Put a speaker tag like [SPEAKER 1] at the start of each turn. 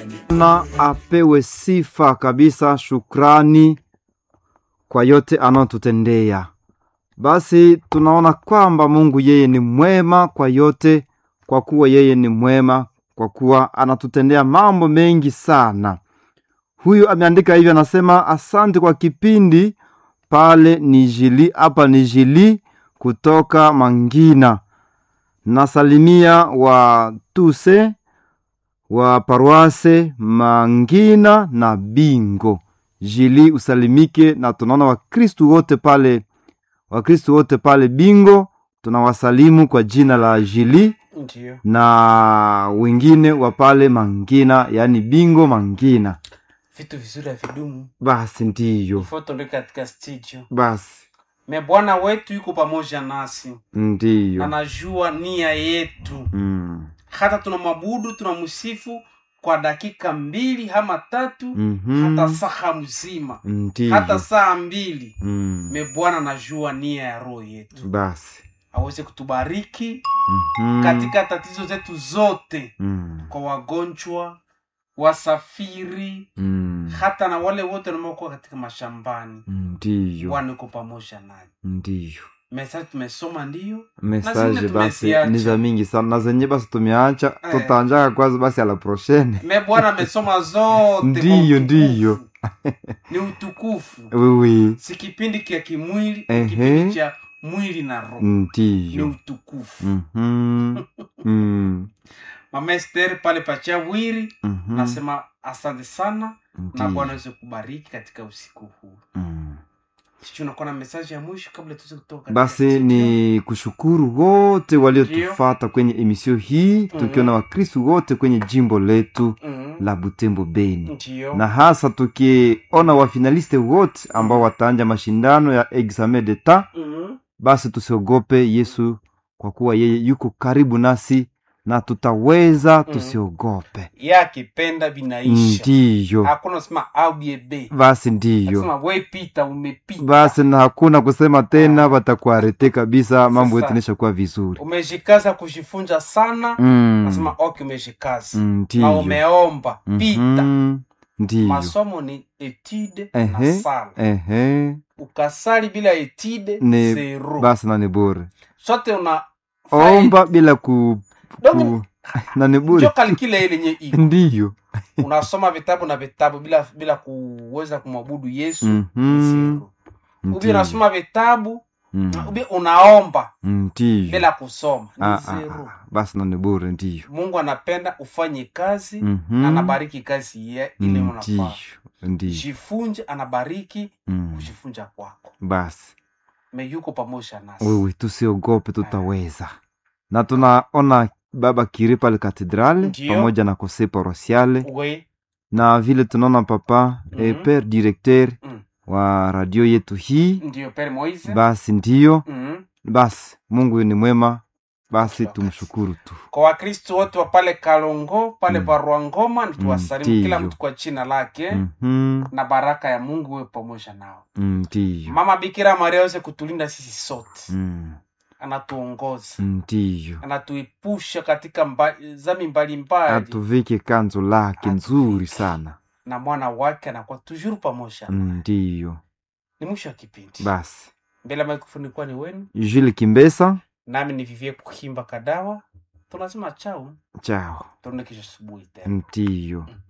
[SPEAKER 1] na apewe sifa kabisa, shukrani kwa yote anayotutendea. Basi tunaona kwamba Mungu yeye ni mwema kwa yote, kwa kuwa yeye ni mwema, kwa kuwa anatutendea mambo mengi sana. Huyu ameandika hivyo, anasema asante kwa kipindi pale Nijili, hapa Nijili kutoka Mangina. Nasalimia wa tuse wa paroase Mangina na Bingo Jili, usalimike. Na tunaona Wakristu wote pale, Wakristu wote pale Bingo tunawasalimu kwa jina la Jili
[SPEAKER 2] Ndio.
[SPEAKER 1] na wengine wa pale Mangina, yaani Bingo Mangina.
[SPEAKER 2] Vitu vizuri havidumu.
[SPEAKER 1] Basi ndiyo,
[SPEAKER 2] Foto ndio katika studio.
[SPEAKER 1] basi
[SPEAKER 2] Me Bwana wetu yuko pamoja nasi.
[SPEAKER 1] ndiyo.
[SPEAKER 2] Anajua nia yetu.
[SPEAKER 1] Mm.
[SPEAKER 2] Hata tunamwabudu, tunamsifu kwa dakika mbili ama tatu,
[SPEAKER 1] Mhm.
[SPEAKER 2] hata saa mzima,
[SPEAKER 1] Ndiyo.
[SPEAKER 2] hata saa mbili.
[SPEAKER 1] Mm.
[SPEAKER 2] Me Bwana anajua nia ya roho yetu.
[SPEAKER 1] Basi.
[SPEAKER 2] Aweze kutubariki
[SPEAKER 1] Mhm.
[SPEAKER 2] katika tatizo zetu zote,
[SPEAKER 1] Mm.
[SPEAKER 2] kwa wagonjwa, wasafiri,
[SPEAKER 1] Mm.
[SPEAKER 2] hata na wale wote wanaokuwa katika mashambani.
[SPEAKER 1] Ndiyo.
[SPEAKER 2] Bwana yuko pamoja naye.
[SPEAKER 1] Ndiyo.
[SPEAKER 2] Mesaji tumesoma ndiyo,
[SPEAKER 1] Mesaje
[SPEAKER 2] zingine
[SPEAKER 1] basi
[SPEAKER 2] tumeziacha.
[SPEAKER 1] ni za mingi sana na zenye basi tumeacha
[SPEAKER 2] Eh.
[SPEAKER 1] tutanjaka kwanza basi ala prochaine.
[SPEAKER 2] me Bwana amesoma zote kwa
[SPEAKER 1] Ndiyo,
[SPEAKER 2] utukufu.
[SPEAKER 1] ndiyo.
[SPEAKER 2] ni utukufu,
[SPEAKER 1] Wiwi.
[SPEAKER 2] si kipindi kia kimwili,
[SPEAKER 1] Ehe.
[SPEAKER 2] ni kipindi cha mwili na roho, ni
[SPEAKER 1] Ndiyo.
[SPEAKER 2] utukufu.
[SPEAKER 1] Mhm. Mm.
[SPEAKER 2] Mama Esther pale Pachawiri
[SPEAKER 1] Mhm.
[SPEAKER 2] nasema asante sana na
[SPEAKER 1] Ndiyo.
[SPEAKER 2] Bwana aweze kubariki katika usiku huu.
[SPEAKER 1] Mm.
[SPEAKER 2] Sisi unakuwa na mesaji ya mwisho kabla tuweze kutoka katika
[SPEAKER 1] Basi
[SPEAKER 2] studio?
[SPEAKER 1] ni kushukuru wote waliotufata kwenye emisio hii tukiwa na Wakristu wote kwenye jimbo letu
[SPEAKER 2] Mhm.
[SPEAKER 1] la Butembo Beni,
[SPEAKER 2] Ndiyo.
[SPEAKER 1] na hasa tukiona wafinaliste wote ambao wataanja mashindano ya examen d'etat.
[SPEAKER 2] Mhm.
[SPEAKER 1] Basi tusiogope Yesu, kwa kuwa yeye yuko karibu nasi na tutaweza, tusiogope.
[SPEAKER 2] Yeye akipenda vinaisha,
[SPEAKER 1] Ndiyo,
[SPEAKER 2] hakuna sema au biebe,
[SPEAKER 1] basi ndiyo,
[SPEAKER 2] sema we pita, umepita
[SPEAKER 1] basi na hakuna kusema tena, watakuarete kabisa, mambo
[SPEAKER 2] Sasa.
[SPEAKER 1] yetu nishakuwa vizuri.
[SPEAKER 2] umejikaza kujifunza sana
[SPEAKER 1] Mm.
[SPEAKER 2] nasema ok umejikaza
[SPEAKER 1] Mm,
[SPEAKER 2] na
[SPEAKER 1] Ndiyo.
[SPEAKER 2] umeomba pita
[SPEAKER 1] Mhm. Ndiyo.
[SPEAKER 2] masomo ni etide na
[SPEAKER 1] Ehe.
[SPEAKER 2] sala
[SPEAKER 1] Ehe.
[SPEAKER 2] ukasali bila etide
[SPEAKER 1] Ni-
[SPEAKER 2] zero
[SPEAKER 1] Basi na ni bure.
[SPEAKER 2] sote una
[SPEAKER 1] Omba bila ku,
[SPEAKER 2] Donc,
[SPEAKER 1] ku na ni
[SPEAKER 2] njo
[SPEAKER 1] bure.
[SPEAKER 2] kalikile ile yenye iko
[SPEAKER 1] Ndiyo.
[SPEAKER 2] unasoma vitabu na vitabu bila bila kuweza kumwabudu yesu ni
[SPEAKER 1] Mhm.
[SPEAKER 2] zero ubi
[SPEAKER 1] Ndiyo.
[SPEAKER 2] unasoma vitabu
[SPEAKER 1] Mm.
[SPEAKER 2] ubi unaomba
[SPEAKER 1] Ndiyo.
[SPEAKER 2] bila kusoma ni
[SPEAKER 1] Ah, ah,
[SPEAKER 2] zero
[SPEAKER 1] ah. Basi na ni bure, ndiyo.
[SPEAKER 2] mungu anapenda ufanye kazi
[SPEAKER 1] Mhm.
[SPEAKER 2] na anabariki kazi ye ile
[SPEAKER 1] Ndiyo.
[SPEAKER 2] unafaa
[SPEAKER 1] Ndiyo.
[SPEAKER 2] jifunje anabariki
[SPEAKER 1] Mm.
[SPEAKER 2] kujifunja kwako
[SPEAKER 1] Basi
[SPEAKER 2] me yuko pamoja nasi
[SPEAKER 1] wewe tusiogope, tutaweza. Na tunaona baba Kiri pale katedrale
[SPEAKER 2] Ndiyo.
[SPEAKER 1] pamoja na kose parosiale
[SPEAKER 2] we
[SPEAKER 1] na vile tunaona papa
[SPEAKER 2] Mhm.
[SPEAKER 1] eh, pere directeur
[SPEAKER 2] Mm.
[SPEAKER 1] wa radio yetu hii.
[SPEAKER 2] ndio pere moise
[SPEAKER 1] Basi ndiyo,
[SPEAKER 2] Mhm.
[SPEAKER 1] basi Mungu ni mwema, basi
[SPEAKER 2] Kila wakati.
[SPEAKER 1] tumshukuru tu.
[SPEAKER 2] kwa wakristo wote wa pale kalongo pale
[SPEAKER 1] Mm.
[SPEAKER 2] parua ngoma nituwasalimu kila
[SPEAKER 1] Ndiyo.
[SPEAKER 2] mtu kwa jina lake
[SPEAKER 1] Mhm.
[SPEAKER 2] na baraka ya mungu we pamoja nao
[SPEAKER 1] Ndiyo.
[SPEAKER 2] mama bikira maria aweze kutulinda sisi sote
[SPEAKER 1] Mm.
[SPEAKER 2] anatuongoza
[SPEAKER 1] Ndiyo.
[SPEAKER 2] anatuepusha katika mba, zami mbalimbali
[SPEAKER 1] Atuvike kanzo lake
[SPEAKER 2] Atuvike.
[SPEAKER 1] nzuri sana.
[SPEAKER 2] na mwana wake anakuwa tujuru pamoja
[SPEAKER 1] Ndiyo.
[SPEAKER 2] ni mwisho wa kipindi
[SPEAKER 1] Basi
[SPEAKER 2] mbele ya mikrofoni kuwa ni wenu
[SPEAKER 1] Jules Kimbesa,
[SPEAKER 2] nami ni vivie kuhimba kadawa tunasema chau
[SPEAKER 1] chao.
[SPEAKER 2] tuone kesho asubuhi tena
[SPEAKER 1] Ndiyo.